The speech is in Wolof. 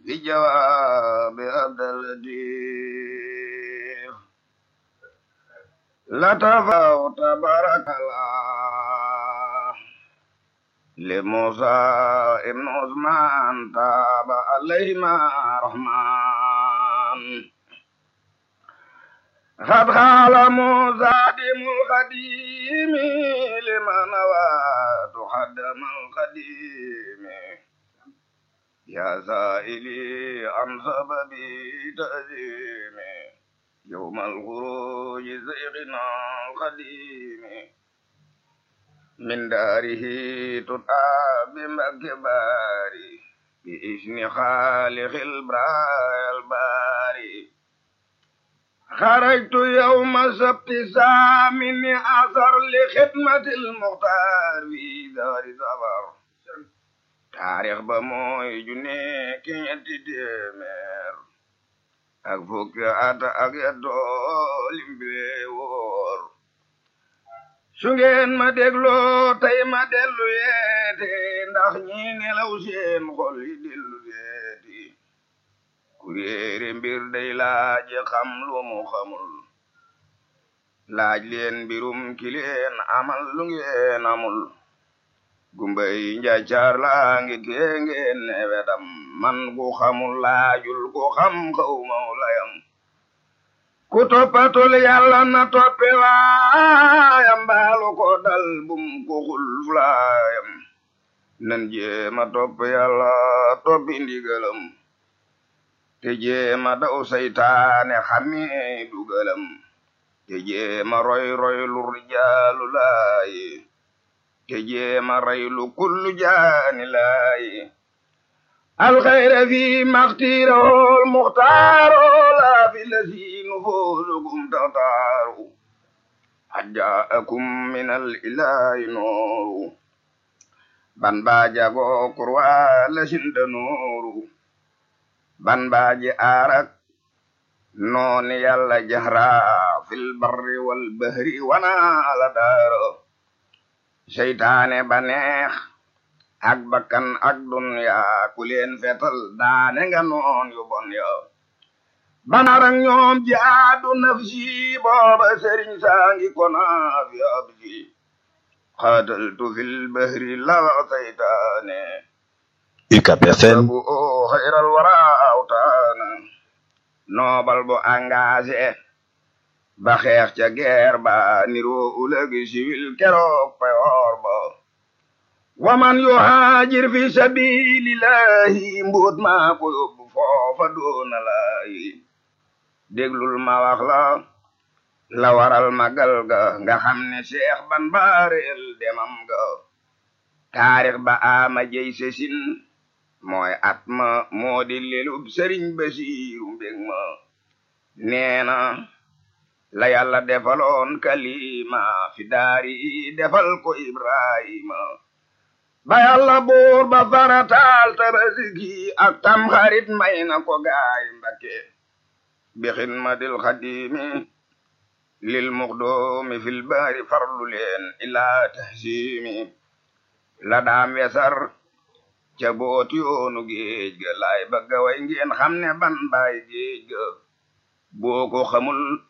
في جواب عبد اللطيف لتفاو تبارك الله لموسى ابن عثمان تاب عليهما رحمن قد قال موسى دم القديم لمن نوى تقدم القديم يا سائلي عن سبب تأزيم يوم الخروج زيغنا القديم من داره تطعى بمكبار بإذن خالق البراء الباري خرجت يوم سبت سامن أثر لخدمة المختار في دار زفر taarix ba mooy ju nekk ñetti téeméer ak fukki at ak yettoo limbile woor su ngeen ma dégloo tey ma dellu yeete ndax ñi nelaw seen xol yi dellu yeeti ku réere mbir day laaj xam lu mu xamul laaj leen mbirum ki leen amal lu ngeen amul gumbay njaacaar laa ngi kee ngeen ne wedam man ku xamul laajul ku xam xaw maw layam ku toppatul yàlla na toppe waayam baalu ko dal bum ko xul fulaayam nan jéema topp yàlla toppi ndigalam te jéema daw saytaane xamee dugalam te jéema roy roy lu rijaalu laayi te jéema raylu kullu jaani laayi alxayra fi maxtiirahol muxtaaro laa fi lasiinu foosukum taxtaaru xad jaakum min al ilaahi nooru ban baa jagoo kurwaa lasinda nooru ban baa ji aarak nooni yàlla jahraa fil barri wal bahri wana ala daaro seytaane ba neex ak bakkan ak dunya ku leen fetal daane nga noon yu bon yo banarak ñoom jaadu nafsi booba sëriñ saangi konaaf ya abdi xaataltu fil bahri la seytaane UCAB FM bu o xayral wara awtaana noobal bu engagé ba xeex ca guerre ba niroo ulëgi siwil keroog payoor ba waman yuhaajir fi sabilillahi mbuut maa ko yóbbu foofa doona laayi déglul ma wax la la waral magal ga nga xam ne seex ban baareel demam ga taarix ba ama jey sesin mooy at ma moo di lelub sëriñ basiiru mbég ma neena la yàlla defaloon kalima fi daari defal ko ibrahima ba yàlla buur ba farataal tabaski ak tam xarit may na ko gaay mbakke bi xidmatil xadimi lil muxdoomi fil baari farlu leen ilaa tahsimi la daam wesar ca booti yoonu géej ga laay bëgga way ngeen xam ne ban baay géej ga boo ko xamul